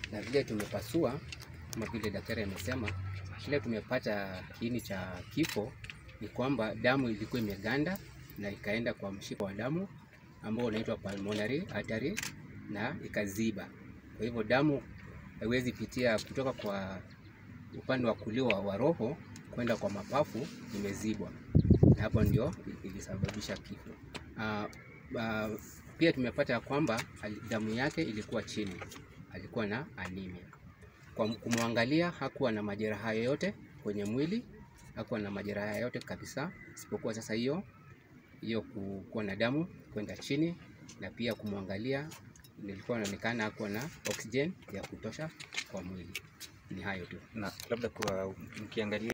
na vile tumepasua, kama vile daktari amesema, kile tumepata kiini cha kifo ni kwamba damu ilikuwa imeganda na ikaenda kwa mshipa wa damu ambao unaitwa pulmonary artery na ikaziba. Kwa hivyo damu haiwezi pitia kutoka kwa upande wa kulia wa roho kwenda kwa mapafu, imezibwa na hapo ndio ilisababisha kifo. Uh, uh, pia tumepata ya kwamba damu yake ilikuwa chini, alikuwa na anemia. Kwa kumwangalia hakuwa na majeraha yoyote kwenye mwili, hakuwa na majeraha yoyote kabisa, isipokuwa sasa hiyo hiyo kuwa na damu kwenda chini, na pia kumwangalia nilikuwa inaonekana hakuwa na oxygen ya kutosha kwa mwili. Ni hayo tu. Na labda kwa mkiangalia